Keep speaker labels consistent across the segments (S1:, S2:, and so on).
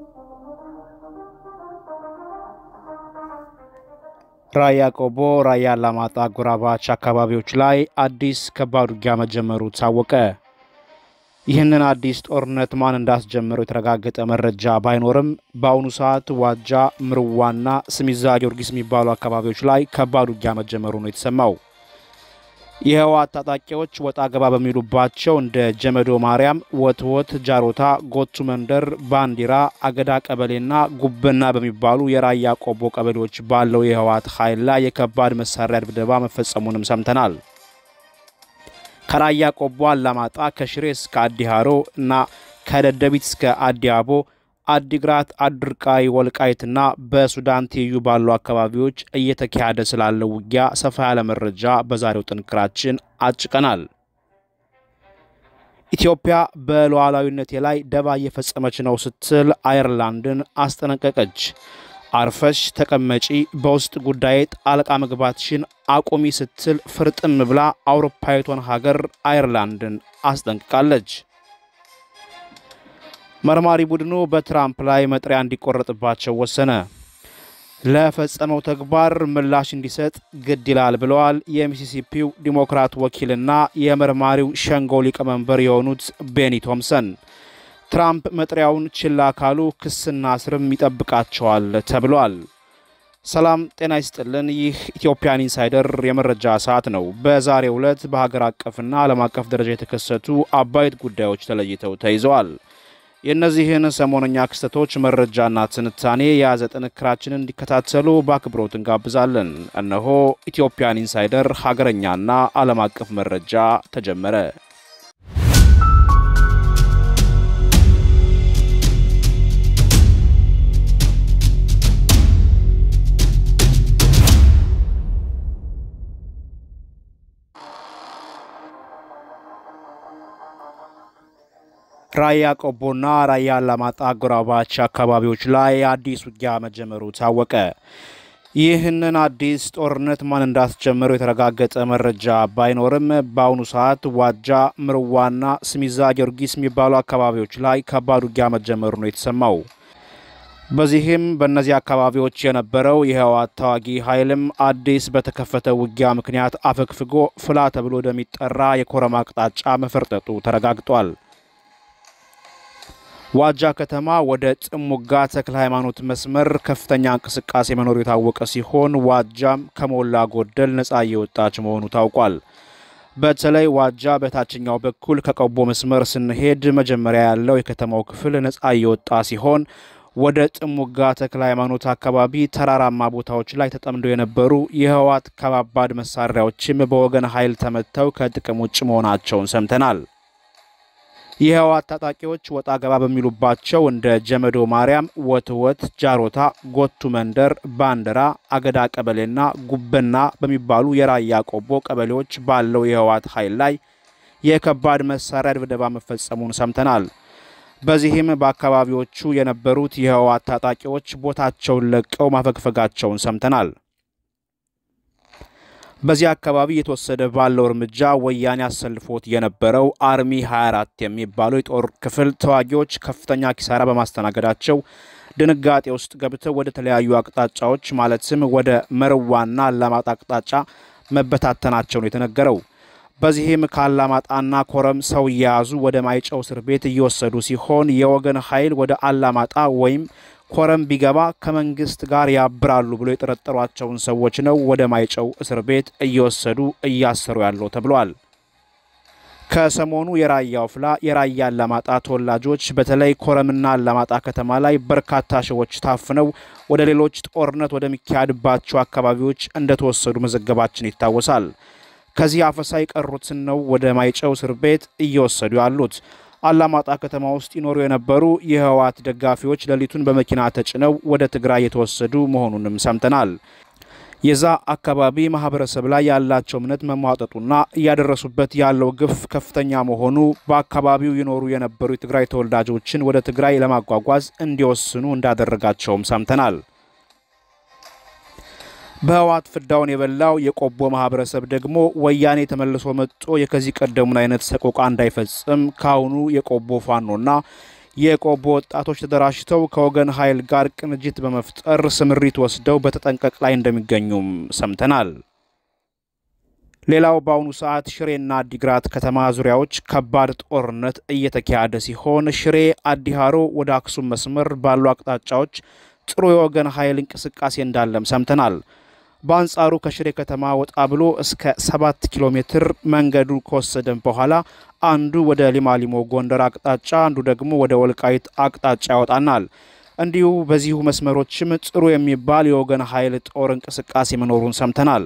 S1: ራያ ቆቦ፣ ራያ አላማጣ አጎራባች አካባቢዎች ላይ አዲስ ከባድ ውጊያ መጀመሩ ታወቀ። ይህንን አዲስ ጦርነት ማን እንዳስጀመረው የተረጋገጠ መረጃ ባይኖርም በአሁኑ ሰዓት ዋጃ፣ ምርዋና ስሚዛ ጊዮርጊስ የሚባሉ አካባቢዎች ላይ ከባድ ውጊያ መጀመሩ ነው የተሰማው። የህወሓት ታጣቂዎች ወጣ ገባ በሚሉባቸው እንደ ጀመዶ ማርያም፣ ወትወት፣ ጃሮታ፣ ጎቱ መንደር፣ ባንዲራ፣ አገዳ ቀበሌና ጉብና በሚባሉ የራያ ቆቦ ቀበሌዎች ባለው የህወሓት ኃይል ላይ የከባድ መሳሪያ ድብደባ መፈጸሙንም ሰምተናል። ከራያ ቆቦ አላማጣ፣ ከሽሬ እስከ አዲሃሮ እና ከደደቢት እስከ አዲያቦ፣ አዲግራት፣ አድርቃይ፣ ወልቃይትና በሱዳን ትይዩ ባሉ አካባቢዎች እየተካሄደ ስላለው ውጊያ ሰፋ ያለ መረጃ በዛሬው ጥንክራችን አጭቀናል። ኢትዮጵያ በሉዓላዊነቴ ላይ ደባ እየፈጸመች ነው ስትል አየርላንድን አስጠነቀቀች። አርፈሽ ተቀመጪ፣ በውስጥ ጉዳይ ጣልቃ መግባትሽን አቁሚ ስትል ፍርጥም ብላ አውሮፓዊቷን ሀገር አየርላንድን አስጠንቅቃለች። መርማሪ ቡድኑ በትራምፕ ላይ መጥሪያ እንዲቆረጥባቸው ወሰነ። ለፈጸመው ተግባር ምላሽ እንዲሰጥ ግድ ይላል ብለዋል የሚሲሲፒው ዲሞክራት ወኪልና የመርማሪው ሸንጎ ሊቀመንበር የሆኑት ቤኒ ቶምሰን። ትራምፕ መጥሪያውን ችላ ካሉ ክስና እስርም ይጠብቃቸዋል ተብሏል። ሰላም ጤና ይስጥልን። ይህ ኢትዮጵያን ኢንሳይደር የመረጃ ሰዓት ነው። በዛሬው ዕለት በሀገር አቀፍና ዓለም አቀፍ ደረጃ የተከሰቱ አበይት ጉዳዮች ተለይተው ተይዘዋል። የእነዚህን ሰሞነኛ ክስተቶች መረጃና ትንታኔ የያዘ ጥንክራችንን እንዲከታተሉ በአክብሮት እንጋብዛለን። እነሆ ኢትዮጵያን ኢንሳይደር ሀገረኛና ዓለም አቀፍ መረጃ ተጀመረ። ራያ ቆቦና ራያ አላማጣ አጎራባች አካባቢዎች ላይ አዲስ ውጊያ መጀመሩ ታወቀ። ይህንን አዲስ ጦርነት ማን እንዳስጀመረው የተረጋገጠ መረጃ ባይኖርም በአሁኑ ሰዓት ዋጃ፣ ምርዋና ስሚዛ ጊዮርጊስ የሚባሉ አካባቢዎች ላይ ከባድ ውጊያ መጀመሩ ነው የተሰማው። በዚህም በእነዚህ አካባቢዎች የነበረው የህወሓት ተዋጊ ኃይልም አዲስ በተከፈተ ውጊያ ምክንያት አፈግፍጎ ፍላ ተብሎ ወደሚጠራ የኮረማ አቅጣጫ መፈርጠጡ ተረጋግጧል። ዋጃ ከተማ ወደ ጥሙጋ ተክለ ሃይማኖት መስመር ከፍተኛ እንቅስቃሴ መኖሩ የታወቀ ሲሆን ዋጃም ከሞላ ጎደል ነፃ እየወጣች መሆኑ ታውቋል። በተለይ ዋጃ በታችኛው በኩል ከቆቦ መስመር ስንሄድ መጀመሪያ ያለው የከተማው ክፍል ነፃ እየወጣ ሲሆን ወደ ጥሙጋ ተክለ ሃይማኖት አካባቢ ተራራማ ቦታዎች ላይ ተጠምደው የነበሩ የህወሓት ከባባድ መሳሪያዎችም በወገን ኃይል ተመተው ከጥቅም ውጭ መሆናቸውን ሰምተናል። የህወሓት ታጣቂዎች ወጣ ገባ በሚሉባቸው እንደ ጀመዶ ማርያም፣ ወትወት፣ ጃሮታ፣ ጎቱ መንደር፣ ባንዲራ፣ አገዳ ቀበሌና ጉበና በሚባሉ የራያ ቆቦ ቀበሌዎች ባለው የህወሓት ኃይል ላይ የከባድ መሳሪያ ድብደባ መፈጸሙን ሰምተናል። በዚህም በአካባቢዎቹ የነበሩት የህወሓት ታጣቂዎች ቦታቸውን ለቀው ማፈግፈጋቸውን ሰምተናል። በዚህ አካባቢ የተወሰደ ባለው እርምጃ ወያኔ አሰልፎት የነበረው አርሚ 24 የሚባለው የጦር ክፍል ተዋጊዎች ከፍተኛ ኪሳራ በማስተናገዳቸው ድንጋጤ ውስጥ ገብተው ወደ ተለያዩ አቅጣጫዎች ማለትም ወደ መርዋና አላማጣ አቅጣጫ መበታተናቸው ነው የተነገረው። በዚህም ከአላማጣና ኮረም ሰው እየያዙ ወደ ማይጨው እስር ቤት እየወሰዱ ሲሆን የወገን ኃይል ወደ አላማጣ ወይም ኮረም ቢገባ ከመንግስት ጋር ያብራሉ ብሎ የጠረጠሯቸውን ሰዎች ነው ወደ ማይጨው እስር ቤት እየወሰዱ እያሰሩ ያለው ተብሏል። ከሰሞኑ የራያ ወፍላ የራያ አላማጣ ተወላጆች በተለይ ኮረምና አላማጣ ከተማ ላይ በርካታ ሰዎች ታፍነው ወደ ሌሎች ጦርነት ወደሚካሄድባቸው አካባቢዎች እንደተወሰዱ መዘገባችን ይታወሳል። ከዚህ አፈሳ የቀሩትን ነው ወደ ማይጨው እስር ቤት እየወሰዱ ያሉት። አላማጣ ከተማ ውስጥ ይኖሩ የነበሩ የህወሓት ደጋፊዎች ሌሊቱን በመኪና ተጭነው ወደ ትግራይ የተወሰዱ መሆኑንም ሰምተናል። የዛ አካባቢ ማህበረሰብ ላይ ያላቸው እምነት መሟጠጡና እያደረሱበት ያለው ግፍ ከፍተኛ መሆኑ በአካባቢው ይኖሩ የነበሩ የትግራይ ተወላጆችን ወደ ትግራይ ለማጓጓዝ እንዲወስኑ እንዳደረጋቸውም ሰምተናል። በህወሓት ፍዳውን የበላው የቆቦ ማህበረሰብ ደግሞ ወያኔ ተመልሶ መጥቶ የከዚህ ቀደሙን አይነት ሰቆቃ እንዳይፈጽም ካሁኑ የቆቦ ፋኖና የቆቦ ወጣቶች ተደራጅተው ከወገን ኃይል ጋር ቅንጅት በመፍጠር ስምሪት ወስደው በተጠንቀቅ ላይ እንደሚገኙም ሰምተናል። ሌላው በአሁኑ ሰዓት ሽሬና አዲግራት ከተማ ዙሪያዎች ከባድ ጦርነት እየተካሄደ ሲሆን ሽሬ አዲሃሮ ወደ አክሱም መስመር ባሉ አቅጣጫዎች ጥሩ የወገን ኃይል እንቅስቃሴ እንዳለም ሰምተናል። በአንጻሩ ከሽሬ ከተማ ወጣ ብሎ እስከ ሰባት ኪሎ ሜትር መንገዱ ከወሰደን በኋላ አንዱ ወደ ሊማሊሞ ጎንደር አቅጣጫ፣ አንዱ ደግሞ ወደ ወልቃይት አቅጣጫ ያወጣናል። እንዲሁ በዚሁ መስመሮችም ጥሩ የሚባል የወገን ኃይል ጦር እንቅስቃሴ መኖሩን ሰምተናል።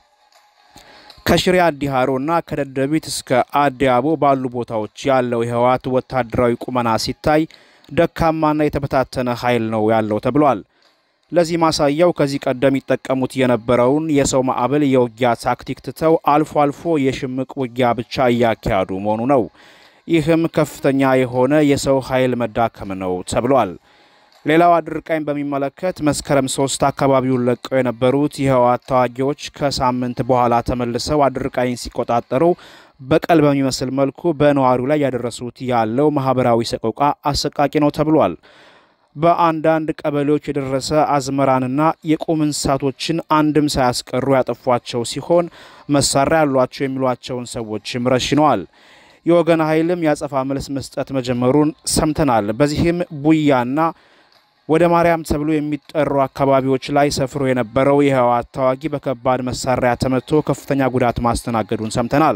S1: ከሽሬ አዲሃሮና ከደደቢት እስከ አዲያቦ ባሉ ቦታዎች ያለው የህወሓት ወታደራዊ ቁመና ሲታይ ደካማና የተበታተነ ኃይል ነው ያለው ተብሏል። ለዚህ ማሳያው ከዚህ ቀደም ይጠቀሙት የነበረውን የሰው ማዕበል የውጊያ ታክቲክ ትተው አልፎ አልፎ የሽምቅ ውጊያ ብቻ እያካሄዱ መሆኑ ነው። ይህም ከፍተኛ የሆነ የሰው ኃይል መዳከም ነው ተብሏል። ሌላው አድርቃይን በሚመለከት መስከረም ሶስት አካባቢውን ለቀው የነበሩት የህወሓት ተዋጊዎች ከሳምንት በኋላ ተመልሰው አድርቃይን ሲቆጣጠሩ በቀል በሚመስል መልኩ በነዋሪው ላይ ያደረሱት ያለው ማህበራዊ ሰቆቃ አሰቃቂ ነው ተብሏል። በአንዳንድ ቀበሌዎች የደረሰ አዝመራንና የቁም እንስሳቶችን አንድም ሳያስቀሩ ያጠፏቸው ሲሆን መሳሪያ ያሏቸው የሚሏቸውን ሰዎችም ረሽነዋል። የወገን ኃይልም ያጸፋ መልስ መስጠት መጀመሩን ሰምተናል። በዚህም ቡያና ወደ ማርያም ተብሎ የሚጠሩ አካባቢዎች ላይ ሰፍሮ የነበረው የህወሓት ተዋጊ በከባድ መሳሪያ ተመቶ ከፍተኛ ጉዳት ማስተናገዱን ሰምተናል።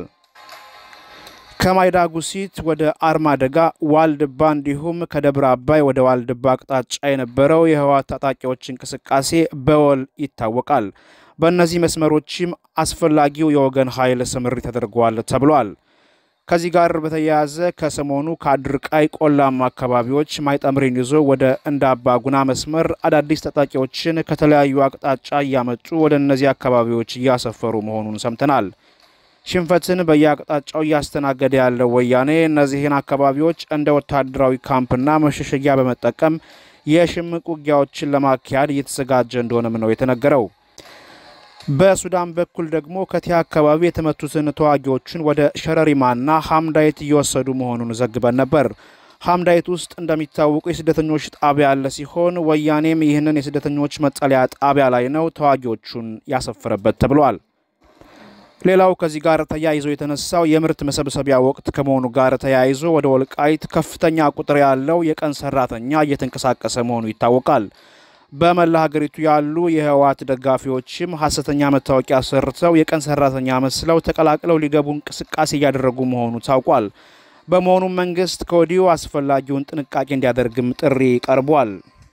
S1: ከማይዳ ጉሲት ወደ አርማደጋ ዋልድባ እንዲሁም ከደብረ አባይ ወደ ዋልድባ አቅጣጫ የነበረው የህወሓት ታጣቂዎች እንቅስቃሴ በወል ይታወቃል። በእነዚህ መስመሮችም አስፈላጊው የወገን ኃይል ስምሪት ተደርጓል ተብሏል። ከዚህ ጋር በተያያዘ ከሰሞኑ ከአድርቃይ ቆላማ አካባቢዎች ማይጠምሪን ይዞ ወደ እንደ አባ ጉና መስመር አዳዲስ ታጣቂዎችን ከተለያዩ አቅጣጫ እያመጡ ወደ እነዚህ አካባቢዎች እያሰፈሩ መሆኑን ሰምተናል። ሽንፈትን በየአቅጣጫው እያስተናገደ ያለው ወያኔ እነዚህን አካባቢዎች እንደ ወታደራዊ ካምፕና መሸሸጊያ በመጠቀም የሽምቅ ውጊያዎችን ለማካሄድ እየተዘጋጀ እንደሆነም ነው የተነገረው። በሱዳን በኩል ደግሞ ከቲያ አካባቢ የተመቱትን ተዋጊዎችን ወደ ሸረሪማና ሀምዳይት እየወሰዱ መሆኑን ዘግበን ነበር። ሀምዳይት ውስጥ እንደሚታወቁ የስደተኞች ጣቢያ ያለ ሲሆን ወያኔም ይህንን የስደተኞች መጠለያ ጣቢያ ላይ ነው ተዋጊዎቹን ያሰፈረበት ተብሏል። ሌላው ከዚህ ጋር ተያይዞ የተነሳው የምርት መሰብሰቢያ ወቅት ከመሆኑ ጋር ተያይዞ ወደ ወልቃይት ከፍተኛ ቁጥር ያለው የቀን ሰራተኛ እየተንቀሳቀሰ መሆኑ ይታወቃል። በመላ ሀገሪቱ ያሉ የህወሓት ደጋፊዎችም ሀሰተኛ መታወቂያ ሰርተው የቀን ሰራተኛ መስለው ተቀላቅለው ሊገቡ እንቅስቃሴ እያደረጉ መሆኑ ታውቋል። በመሆኑም መንግስት ከወዲሁ አስፈላጊውን ጥንቃቄ እንዲያደርግም ጥሪ ቀርቧል።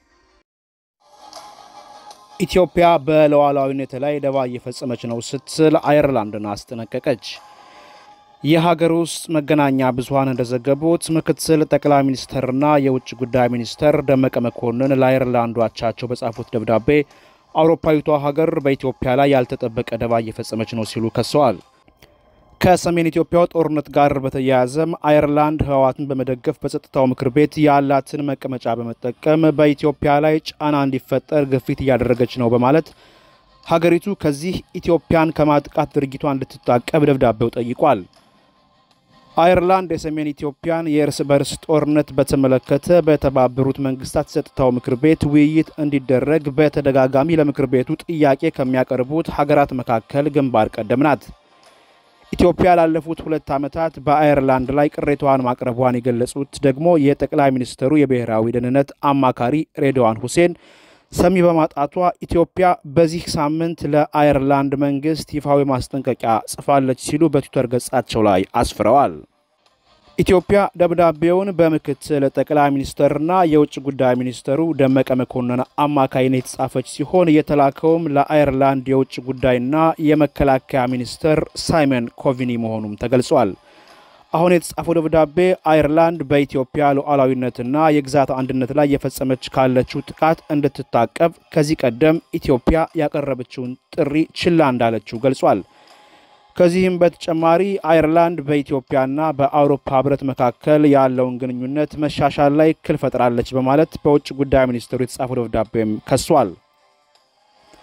S1: ኢትዮጵያ በሉዓላዊነት ላይ ደባ እየፈጸመች ነው ስትል አየርላንድን አስጠነቀቀች። የሀገር ውስጥ መገናኛ ብዙኃን እንደዘገቡት ምክትል ጠቅላይ ሚኒስትርና የውጭ ጉዳይ ሚኒስትር ደመቀ መኮንን ለአየርላንዱ አቻቸው በጻፉት ደብዳቤ አውሮፓዊቷ ሀገር በኢትዮጵያ ላይ ያልተጠበቀ ደባ እየፈጸመች ነው ሲሉ ከሰዋል። ከሰሜን ኢትዮጵያው ጦርነት ጋር በተያያዘም አየርላንድ ህወሓትን በመደገፍ በጸጥታው ምክር ቤት ያላትን መቀመጫ በመጠቀም በኢትዮጵያ ላይ ጫና እንዲፈጠር ግፊት እያደረገች ነው በማለት ሀገሪቱ ከዚህ ኢትዮጵያን ከማጥቃት ድርጊቷ እንድትታቀብ ደብዳቤው ጠይቋል። አየርላንድ የሰሜን ኢትዮጵያን የእርስ በርስ ጦርነት በተመለከተ በተባበሩት መንግስታት የጸጥታው ምክር ቤት ውይይት እንዲደረግ በተደጋጋሚ ለምክር ቤቱ ጥያቄ ከሚያቀርቡት ሀገራት መካከል ግንባር ቀደም ናት። ኢትዮጵያ ላለፉት ሁለት ዓመታት በአየርላንድ ላይ ቅሬታዋን ማቅረቧን የገለጹት ደግሞ የጠቅላይ ሚኒስትሩ የብሔራዊ ደህንነት አማካሪ ሬድዋን ሁሴን ሰሚ በማጣቷ ኢትዮጵያ በዚህ ሳምንት ለአየርላንድ መንግስት ይፋዊ ማስጠንቀቂያ ጽፋለች ሲሉ በትዊተር ገጻቸው ላይ አስፍረዋል። ኢትዮጵያ ደብዳቤውን በምክትል ጠቅላይ ሚኒስትርና የውጭ ጉዳይ ሚኒስትሩ ደመቀ መኮንን አማካይነት የተጻፈች ሲሆን የተላከውም ለአየርላንድ የውጭ ጉዳይና የመከላከያ ሚኒስትር ሳይመን ኮቪኒ መሆኑም ተገልጿል። አሁን የተጻፈው ደብዳቤ አየርላንድ በኢትዮጵያ ሉዓላዊነትና የግዛት አንድነት ላይ የፈጸመች ካለችው ጥቃት እንድትታቀብ ከዚህ ቀደም ኢትዮጵያ ያቀረበችውን ጥሪ ችላ እንዳለችው ገልጿል። ከዚህም በተጨማሪ አየርላንድ በኢትዮጵያና በአውሮፓ ሕብረት መካከል ያለውን ግንኙነት መሻሻል ላይ እክል ፈጥራለች በማለት በውጭ ጉዳይ ሚኒስትሩ የተጻፈው ደብዳቤም ከሷል።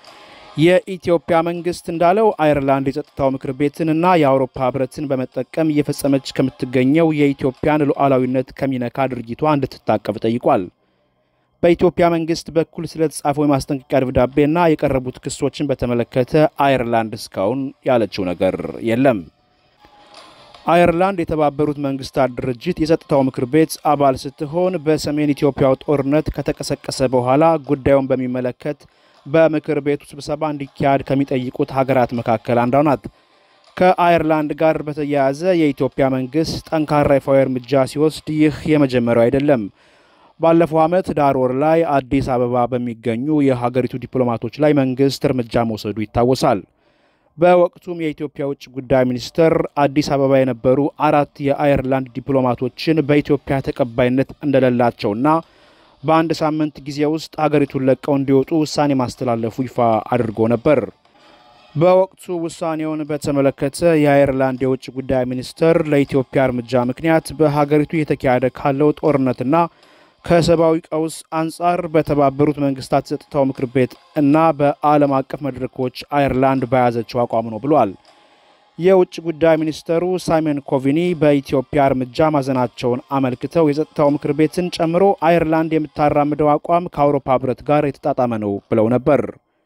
S1: የኢትዮጵያ መንግስት እንዳለው አየርላንድ የጸጥታው ምክር ቤትን እና የአውሮፓ ህብረትን በመጠቀም እየፈጸመች ከምትገኘው የኢትዮጵያን ሉዓላዊነት ከሚነካ ድርጊቷ እንድትታቀብ ጠይቋል። በኢትዮጵያ መንግስት በኩል ስለተጻፈው የማስጠንቀቂያ ደብዳቤና የቀረቡት ክሶችን በተመለከተ አየርላንድ እስካሁን ያለችው ነገር የለም። አየርላንድ የተባበሩት መንግስታት ድርጅት የጸጥታው ምክር ቤት አባል ስትሆን በሰሜን ኢትዮጵያው ጦርነት ከተቀሰቀሰ በኋላ ጉዳዩን በሚመለከት በምክር ቤቱ ስብሰባ እንዲካሄድ ከሚጠይቁት ሀገራት መካከል አንዷ ናት። ከአየርላንድ ጋር በተያያዘ የኢትዮጵያ መንግስት ጠንካራ ይፋዊ እርምጃ ሲወስድ ይህ የመጀመሪያው አይደለም። ባለፈው ዓመት ዳር ወር ላይ አዲስ አበባ በሚገኙ የሀገሪቱ ዲፕሎማቶች ላይ መንግስት እርምጃ መውሰዱ ይታወሳል። በወቅቱም የኢትዮጵያ ውጭ ጉዳይ ሚኒስትር አዲስ አበባ የነበሩ አራት የአየርላንድ ዲፕሎማቶችን በኢትዮጵያ ተቀባይነት እንደሌላቸውና በአንድ ሳምንት ጊዜ ውስጥ ሀገሪቱን ለቀው እንዲወጡ ውሳኔ ማስተላለፉ ይፋ አድርጎ ነበር። በወቅቱ ውሳኔውን በተመለከተ የአየርላንድ የውጭ ጉዳይ ሚኒስትር ለኢትዮጵያ እርምጃ ምክንያት በሀገሪቱ እየተካሄደ ካለው ጦርነትና ከሰብአዊ ቀውስ አንጻር በተባበሩት መንግስታት ጸጥታው ምክር ቤት እና በዓለም አቀፍ መድረኮች አየርላንድ በያዘችው አቋም ነው ብሏል። የውጭ ጉዳይ ሚኒስተሩ ሳይመን ኮቪኒ በኢትዮጵያ እርምጃ ማዘናቸውን አመልክተው የጸጥታው ምክር ቤትን ጨምሮ አየርላንድ የምታራምደው አቋም ከአውሮፓ ህብረት ጋር የተጣጣመ ነው ብለው ነበር።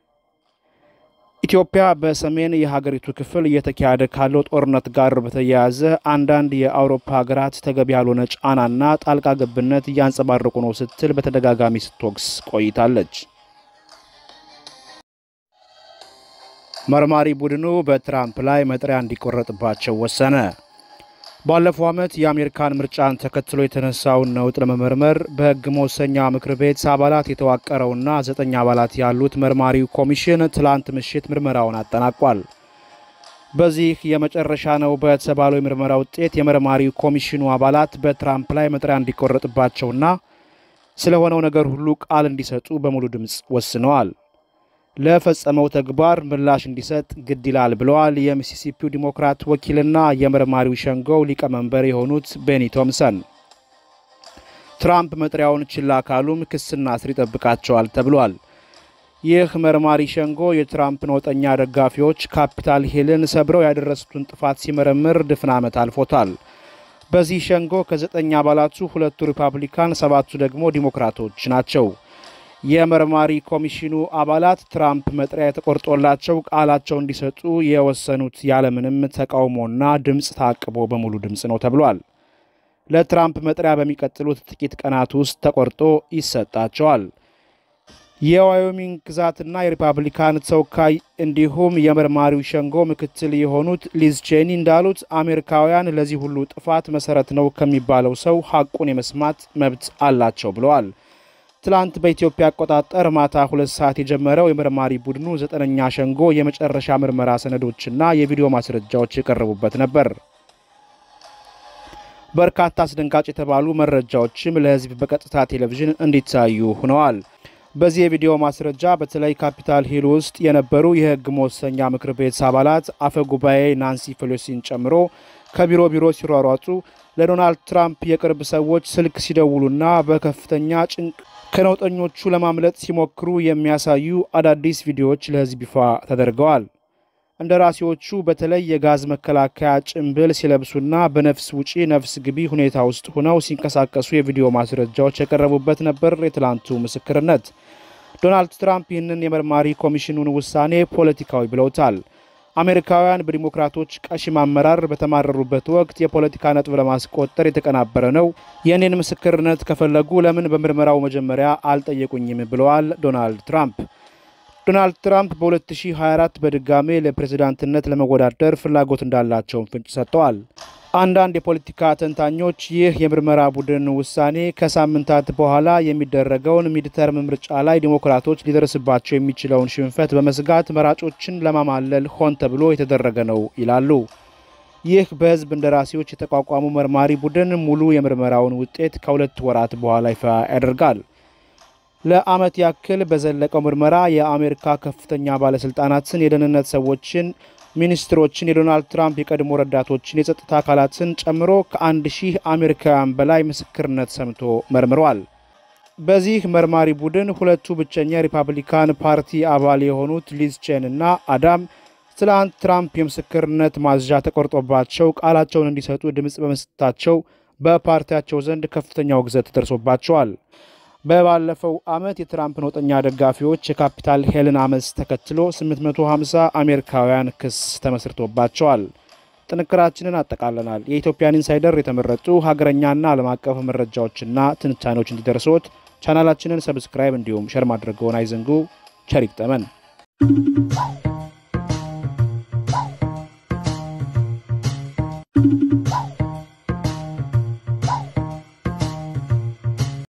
S1: ኢትዮጵያ በሰሜን የሀገሪቱ ክፍል እየተካሄደ ካለው ጦርነት ጋር በተያያዘ አንዳንድ የአውሮፓ ሀገራት ተገቢ ያልሆነ ጫናና ጣልቃ ገብነት እያንጸባረቁ ነው ስትል በተደጋጋሚ ስትወቅስ ቆይታለች። መርማሪ ቡድኑ በትራምፕ ላይ መጥሪያ እንዲቆረጥባቸው ወሰነ። ባለፈው ዓመት የአሜሪካን ምርጫን ተከትሎ የተነሳውን ነውጥ ለመመርመር በሕግ መወሰኛ ምክር ቤት አባላት የተዋቀረውና ዘጠኝ አባላት ያሉት መርማሪው ኮሚሽን ትላንት ምሽት ምርመራውን አጠናቋል። በዚህ የመጨረሻ ነው በተባለው የምርመራ ውጤት የመርማሪው ኮሚሽኑ አባላት በትራምፕ ላይ መጥሪያ እንዲቆረጥባቸውና ስለሆነው ነገር ሁሉ ቃል እንዲሰጡ በሙሉ ድምፅ ወስነዋል። ለፈጸመው ተግባር ምላሽ እንዲሰጥ ግድ ይላል ብለዋል የሚሲሲፒው ዲሞክራት ወኪልና የመርማሪው ሸንጎው ሊቀመንበር የሆኑት ቤኒ ቶምሰን። ትራምፕ መጥሪያውን ችላ ካሉም ክስና እስር ይጠብቃቸዋል ተብሏል። ይህ መርማሪ ሸንጎ የትራምፕ ነውጠኛ ደጋፊዎች ካፒታል ሂልን ሰብረው ያደረሱትን ጥፋት ሲመረምር ድፍን ዓመት አልፎታል። በዚህ ሸንጎ ከዘጠኝ አባላቱ ሁለቱ ሪፐብሊካን፣ ሰባቱ ደግሞ ዲሞክራቶች ናቸው። የመርማሪ ኮሚሽኑ አባላት ትራምፕ መጥሪያ የተቆርጦላቸው ቃላቸው እንዲሰጡ የወሰኑት ያለምንም ተቃውሞና ድምፅ ታቅቦ በሙሉ ድምፅ ነው ተብሏል። ለትራምፕ መጥሪያ በሚቀጥሉት ጥቂት ቀናት ውስጥ ተቆርጦ ይሰጣቸዋል። የዋዮሚንግ ግዛትና የሪፐብሊካን ተወካይ እንዲሁም የመርማሪው ሸንጎ ምክትል የሆኑት ሊዝ ቼኒ እንዳሉት አሜሪካውያን ለዚህ ሁሉ ጥፋት መሰረት ነው ከሚባለው ሰው ሐቁን የመስማት መብት አላቸው ብለዋል። ትላንት በኢትዮጵያ አቆጣጠር ማታ ሁለት ሰዓት የጀመረው የመርማሪ ቡድኑ ዘጠነኛ ሸንጎ የመጨረሻ ምርመራ ሰነዶችና የቪዲዮ ማስረጃዎች የቀረቡበት ነበር። በርካታ አስደንጋጭ የተባሉ መረጃዎችም ለሕዝብ በቀጥታ ቴሌቪዥን እንዲታዩ ሆነዋል። በዚህ የቪዲዮ ማስረጃ በተለይ ካፒታል ሂል ውስጥ የነበሩ የሕግ መወሰኛ ምክር ቤት አባላት አፈ ጉባኤ ናንሲ ፔሎሲን ጨምሮ ከቢሮ ቢሮ ሲሯሯጡ ለዶናልድ ትራምፕ የቅርብ ሰዎች ስልክ ሲደውሉና በከፍተኛ ጭንቅ ከነውጠኞቹ ለማምለጥ ሲሞክሩ የሚያሳዩ አዳዲስ ቪዲዮዎች ለሕዝብ ይፋ ተደርገዋል። እንደራሴዎቹ በተለይ የጋዝ መከላከያ ጭንብል ሲለብሱና በነፍስ ውጪ ነፍስ ግቢ ሁኔታ ውስጥ ሆነው ሲንቀሳቀሱ የቪዲዮ ማስረጃዎች የቀረቡበት ነበር የትላንቱ ምስክርነት። ዶናልድ ትራምፕ ይህንን የመርማሪ ኮሚሽኑን ውሳኔ ፖለቲካዊ ብለውታል። አሜሪካውያን በዲሞክራቶች ቀሽም አመራር በተማረሩበት ወቅት የፖለቲካ ነጥብ ለማስቆጠር የተቀናበረ ነው። የእኔን ምስክርነት ከፈለጉ ለምን በምርመራው መጀመሪያ አልጠየቁኝም? ብለዋል ዶናልድ ትራምፕ። ዶናልድ ትራምፕ በ2024 በድጋሜ ለፕሬዝዳንትነት ለመወዳደር ፍላጎት እንዳላቸውን ፍንጭ ሰጥተዋል። አንዳንድ የፖለቲካ ተንታኞች ይህ የምርመራ ቡድን ውሳኔ ከሳምንታት በኋላ የሚደረገውን ሚድተርም ምርጫ ላይ ዲሞክራቶች ሊደርስባቸው የሚችለውን ሽንፈት በመስጋት መራጮችን ለማማለል ሆን ተብሎ የተደረገ ነው ይላሉ። ይህ በሕዝብ እንደራሴዎች የተቋቋሙ መርማሪ ቡድን ሙሉ የምርመራውን ውጤት ከሁለት ወራት በኋላ ይፋ ያደርጋል። ለዓመት ያክል በዘለቀው ምርመራ የአሜሪካ ከፍተኛ ባለስልጣናትን፣ የደህንነት ሰዎችን፣ ሚኒስትሮችን፣ የዶናልድ ትራምፕ የቀድሞ ረዳቶችን፣ የጸጥታ አካላትን ጨምሮ ከአንድ ሺህ አሜሪካውያን በላይ ምስክርነት ሰምቶ መርምረዋል። በዚህ መርማሪ ቡድን ሁለቱ ብቸኛ የሪፐብሊካን ፓርቲ አባል የሆኑት ሊዝ ቼን እና አዳም ትላንት ትራምፕ የምስክርነት ማዝዣ ተቆርጦባቸው ቃላቸውን እንዲሰጡ ድምፅ በመስጠታቸው በፓርቲያቸው ዘንድ ከፍተኛ ውግዘት ደርሶባቸዋል። በባለፈው ዓመት የትራምፕ ነውጠኛ ደጋፊዎች የካፒታል ሄልን አመፅ ተከትሎ 850 አሜሪካውያን ክስ ተመስርቶባቸዋል። ጥንክራችንን አጠቃለናል። የኢትዮጵያን ኢንሳይደር የተመረጡ ሀገረኛና ዓለም አቀፍ መረጃዎችና ትንታኔዎች እንዲደርሶት ቻናላችንን ሰብስክራይብ እንዲሁም ሸር ማድረገውን አይዘንጉ። ቸር ይግጠመን።
S2: Thank you.